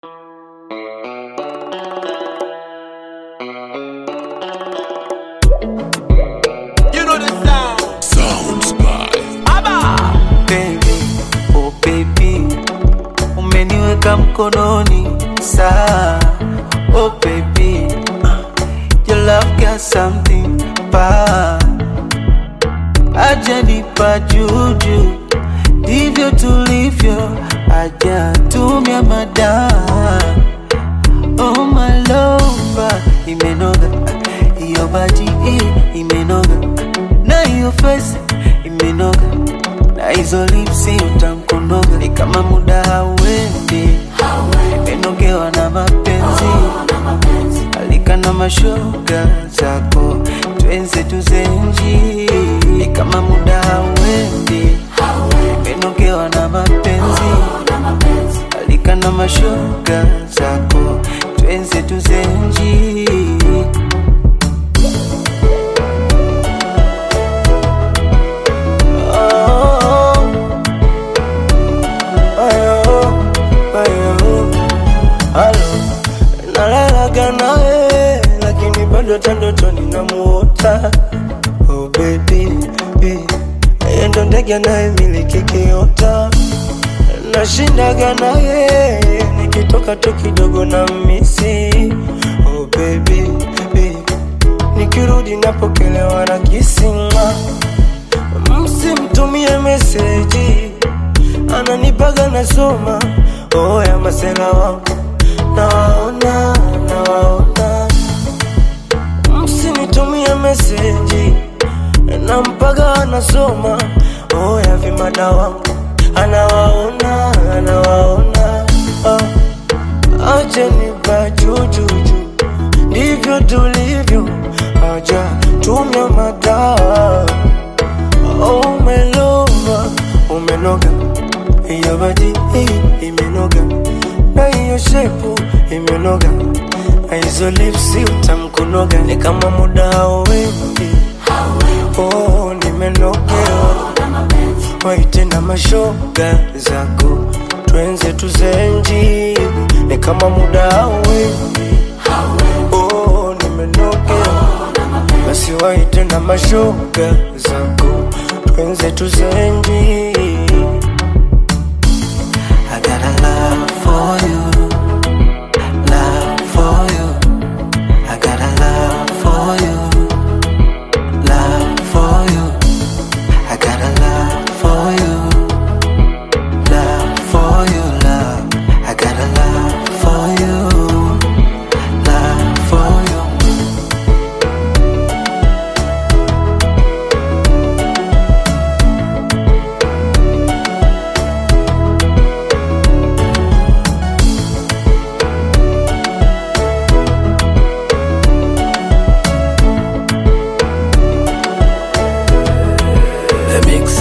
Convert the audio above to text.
You know the sound. Sounds by Abba. baby, oh baby, umeniweka mkononi saa, oh baby, your love got something pa, aja nipa juju, ndivyo tulivyo, aja tumia madaa Oh my lover, imenoga hiyo baji eh, imenoga na hiyo face imenoga na hizo lipsi utamkonoga ni kama muda hauendi, imenogewa na mapenzi alika na mashoga zako twenze tuzenji ni kama muda hauendi, imenogewa na mapenzi alika na mashoga zako twenze tuzenji Oh, ayo, ayo, alo. Nalalaga nawe lakini bado hata ndotoni namuota oh baby, baby. Yeye ndo ndege anayemiliki kiota nashindaga naye nikitoka tu kidogo na misi oh baby, baby. nikirudi napokelewa na kisima msimtumie meseji ananipaga nasoma oh ya masela wangu nawaona nawaona msinitumie meseji nampaga anasoma oh ya vimada wangu anawaona anawaona oh. acheni pajujuju ndivyo tulivyo aja tumia madaa oh, umelova umenoga hiyo badi hii imenoga na hiyo shepu imenoga na hizo lipsi utamkunoga ni kama muda hauendi oh, nimenogewa waite na mashoga zako twenze tuzenji ni kama muda hauendi oh, nimenogewa basi waite na mashoga zako twenze tuzenji I got a love for you, love for you. I got a love for you, love for you. I got a love for you, love for you, love. I got a love for you, love for you. The Mix.